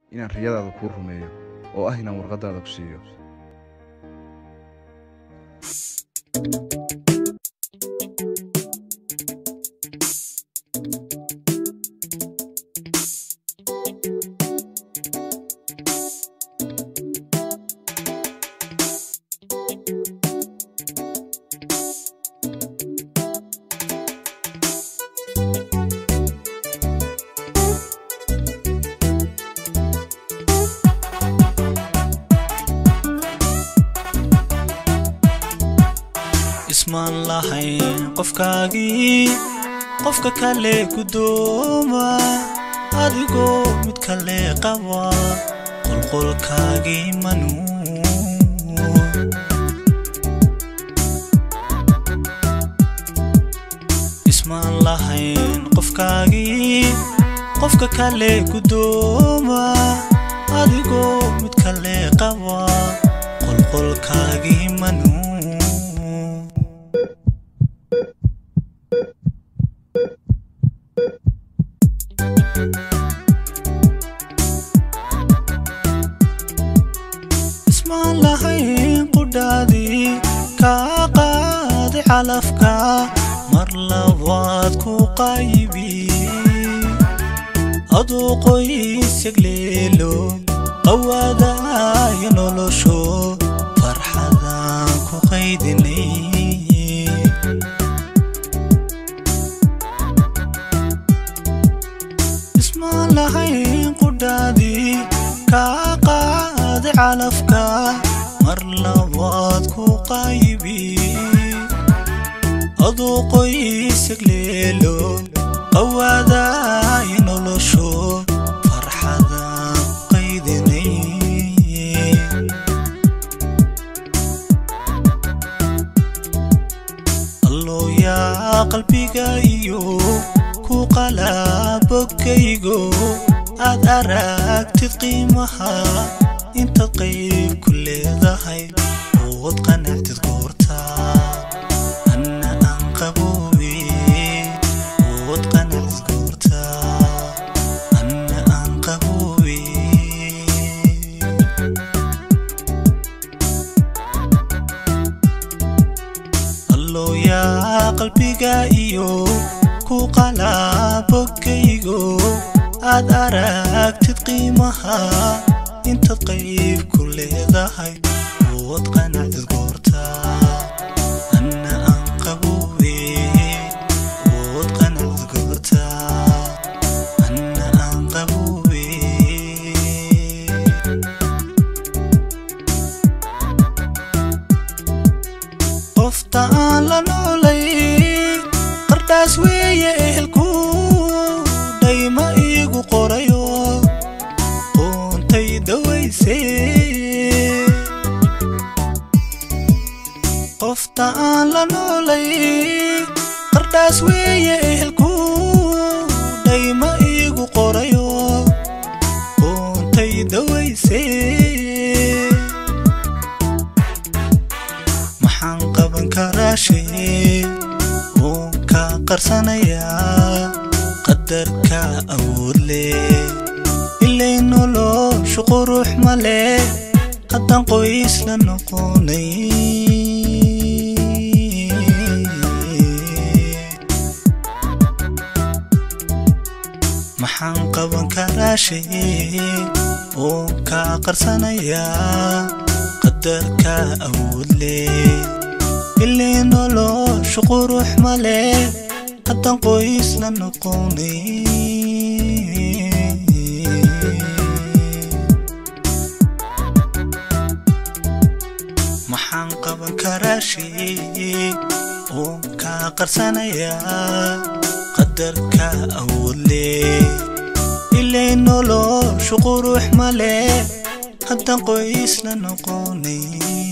inaan riyadaada kuu rumeeyo oo ah inaan warqaddaada ku siiyo ismaan lahayn qofkaagii qofka kale gudooma adigoo mid kale qaba qolqolkaagii manuun ismaan lahayn qofkaagii qofka kale gudooma adigoo mid kale qaba qolqolkaagii manuun ismaan lahayn qudhaadii kaa qaaday calafka mar labaad ku qaybi aduu qoys yagleelo qawaadaya nolosho farxadaan ku qaydinay ismaan lahayn qudhaadii kaa qaaday calafka mar labaad ku qaybi aduu qoys yagleelo qawaadaya nolosho farxadaan qaydinay alloo yaa qalbiga iyo ku qalabogaygo aad aragtid qiimaha intaad qayb ku leedahay ood qanactid goorta anna aan qaboobe ood qanactid goorta anna aan qaboobe alloo yaa qalbiga iyo ku qalabogaygo aad aragtid qiimaha intaad qayb ku leedahay ood qanacdid goorta anna aan qaboobe ood qanacdid goorta anna aan qaboobe qofta aan la noolay qardhaas weeye ehelku dhayma iigu qorayo qoontay dawayse qofta aan la noolay qardhaas weeye ehelku dhayma iigu qorayo qoontay dawayse maxaan qaban karaa shay oon ka qarsanayaa qadarka awood leh ilay noloshu qurux ma leh haddaan qoys la noqonay maxaan qaban karaa shay oon ka qarsanayaa qadarka awood leh ilay noloshu qurux ma leh haddaan qoys la noqonay maxaan qaban karaa shay oon ka qarsanayaa qadarka awood leh ilay noloshu qurux ma leh haddaan qoys la noqonay